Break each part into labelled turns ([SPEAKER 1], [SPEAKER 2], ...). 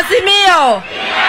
[SPEAKER 1] Azimio,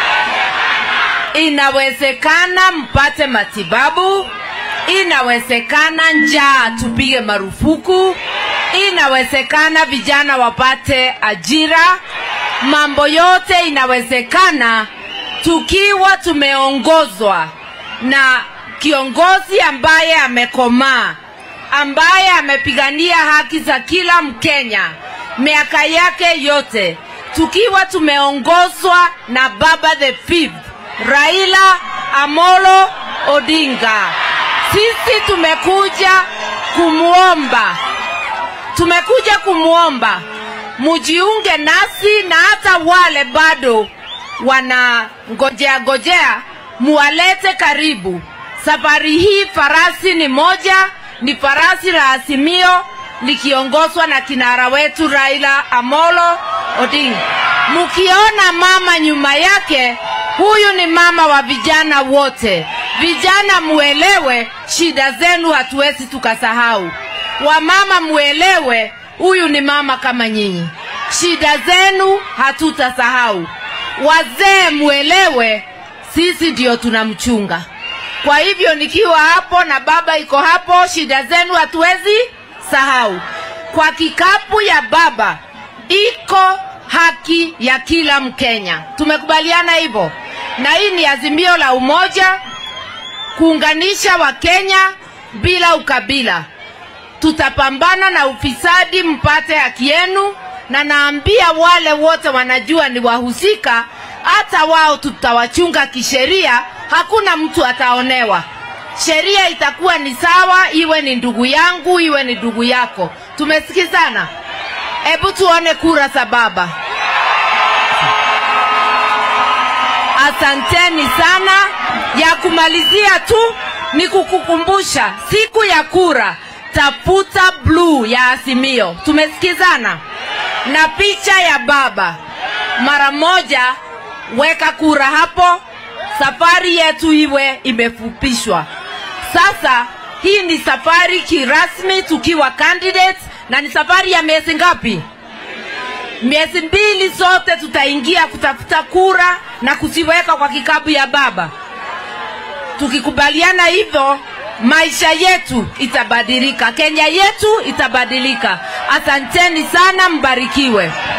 [SPEAKER 1] inawezekana mpate matibabu, inawezekana njaa tupige marufuku, inawezekana vijana wapate ajira. Mambo yote inawezekana tukiwa tumeongozwa na kiongozi ambaye amekomaa, ambaye amepigania haki za kila Mkenya miaka yake yote, tukiwa tumeongozwa na baba the fifth Raila Amolo Odinga. Sisi tumekuja kumwomba, tumekuja kumwomba mujiunge nasi, na hata wale bado wana ngojea ngojea, muwalete karibu. Safari hii farasi ni moja, ni farasi la Azimio likiongozwa na kinara wetu Raila Amolo Odinga. Mukiona mama nyuma yake, huyu ni mama wa vijana wote. Vijana muelewe, shida zenu hatuwezi tukasahau. Wamama muelewe, huyu ni mama kama nyinyi, shida zenu hatutasahau. Wazee muelewe, sisi ndio tunamchunga. Kwa hivyo nikiwa hapo na baba iko hapo, shida zenu hatuwezi sahau. Kwa kikapu ya baba iko haki ya kila Mkenya. Tumekubaliana hivyo, na hii ni azimio la umoja, kuunganisha Wakenya bila ukabila. Tutapambana na ufisadi mpate haki yenu, na naambia wale wote wanajua ni wahusika, hata wao tutawachunga kisheria, hakuna mtu ataonewa. Sheria itakuwa ni sawa, iwe ni ndugu yangu, iwe ni ndugu yako. Tumesikizana? Hebu tuone kura za baba. Asanteni sana. Ya kumalizia tu ni kukukumbusha siku ya kura, tafuta blue ya Azimio. Tumesikizana? Na picha ya baba mara moja, weka kura hapo. Safari yetu iwe imefupishwa. Sasa hii ni safari kirasmi tukiwa candidates, na ni safari ya miezi ngapi? Miezi mbili zote tutaingia kutafuta kura na kuziweka kwa kikapu ya baba. Tukikubaliana hivyo, maisha yetu itabadilika, Kenya yetu itabadilika. Asanteni sana, mbarikiwe.